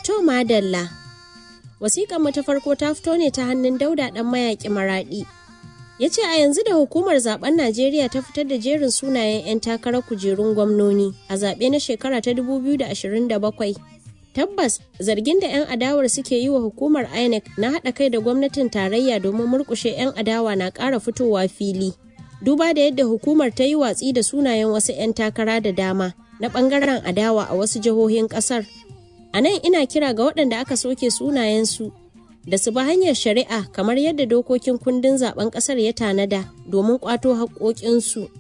To madalla. Wasiƙar mu ta farko ta fito ne ta hannun Dauda ɗan mayaƙi maraɗi. Ya ce a yanzu da hukumar zaben Najeriya ta fitar da jerin sunayen 'yan takarar kujerun gwamnoni a zaɓe na shekara ta 2027. Tabbas zargin da 'yan adawar suke yi wa hukumar INEC na haɗa kai da gwamnatin tarayya domin murƙushe 'yan adawa na ƙara fitowa fili. Duba da yadda hukumar ta yi watsi da sunayen wasu 'yan takara da dama na ɓangaren adawa a wasu jihohin ƙasar. A nan ina kira ga waɗanda aka soke sunayensu da su bi hanyar shari'a kamar yadda dokokin kundin zaben ƙasar ya tanada domin ƙwato haƙoƙinsu.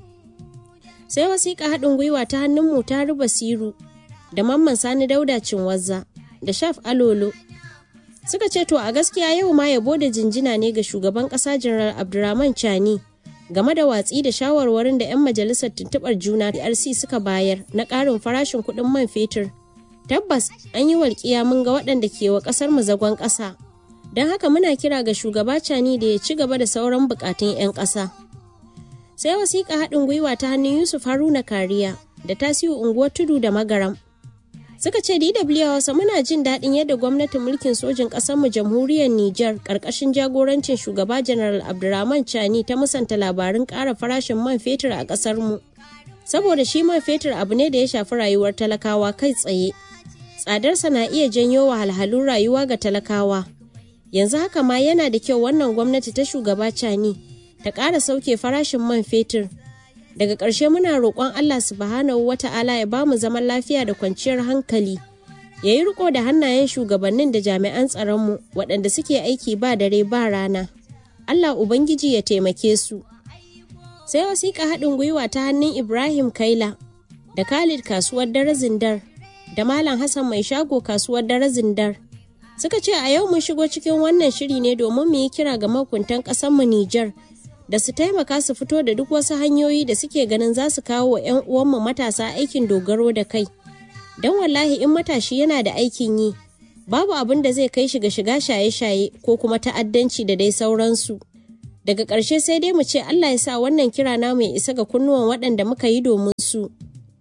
Sai wasiƙa haɗin gwiwa ta hannun mu ta ruba siru da mamman sani dauda cinwazza da shaf alolo suka ce to a gaskiya yau ma yabo da jinjina ne ga shugaban ƙasa janar abdurrahman chani game da watsi da shawarwarin da 'yan majalisar tuntuɓar juna DRC suka bayar na ƙarin farashin kuɗin man fetur tabbas an yi walƙiya mun ga waɗanda ke wa ƙasar mu zagon ƙasa don haka muna kira ga shugaba cani da ya ci gaba da sauran buƙatun 'yan ƙasa sai wasiƙa haɗin gwiwa ta hannun yusuf haruna kariya da tasiu unguwar tudu da magaram suka ce dw hausa muna jin daɗin yadda gwamnatin mulkin sojin ƙasarmu jamhuriyar niger ƙarƙashin jagorancin shugaba janaral abdurrahman chani ta musanta labarin ƙara farashin man fetur a ƙasarmu saboda shi man fetur abu ne da ya shafi rayuwar talakawa kai tsaye tsadarsa na iya janyo wahalhalun rayuwa ga talakawa yanzu haka ma yana da kyau wannan gwamnati ta shugaba cani ta ƙara sauke farashin man fetur daga ƙarshe muna roƙon allah subhanahu wata'ala ya ba mu zaman lafiya da kwanciyar hankali ya yi riko da hannayen shugabannin da jami'an tsaronmu waɗanda suke aiki ba dare ba rana allah ubangiji ya taimake su sai wasiƙa haɗin gwiwa ta hannun ibrahim kaila da khalid kasuwar dare zindar da malam hassan mai shago kasuwar dare zindar suka ce a yau mun shigo cikin wannan shiri ne domin mu yi kira ga mahukuntan mu Nijar da su taimaka su fito da duk wasu hanyoyi da suke ganin za su kawo wa 'yan uwanmu matasa aikin dogaro da kai. Don wallahi in matashi yana da aikin yi, babu abin da zai kai shi ga shiga shaye-shaye ko kuma ta'addanci da dai sauransu. Daga ƙarshe sai dai mu ce Allah ya sa wannan kira namu ya isa ga kunnuwan waɗanda muka yi domin su.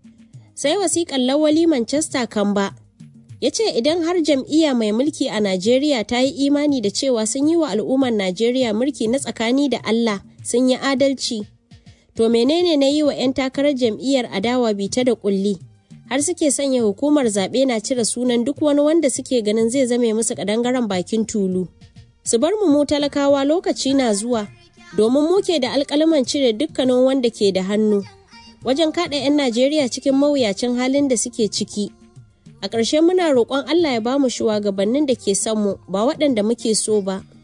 Sai wasiƙan lawali Manchester Kamba. ya ce idan har jam'iyya mai mulki a Najeriya ta yi imani da cewa sun yi wa al'ummar Najeriya mulki na tsakani da Allah sun yi adalci. To menene na yi wa 'yan takarar jam'iyyar adawa bita da kulli har suke sanya hukumar zaɓe na cire sunan duk wani wanda suke ganin zai zame musu ƙadangaren bakin tulu. Su bar mu mu talakawa lokaci na zuwa domin muke da alƙalaman cire dukkanin wanda ke da hannu wajen kaɗa 'yan Najeriya cikin mawuyacin halin da suke ciki. A ƙarshe muna roƙon Allah ya bamu shugabannin da ke son mu ba waɗanda muke so ba.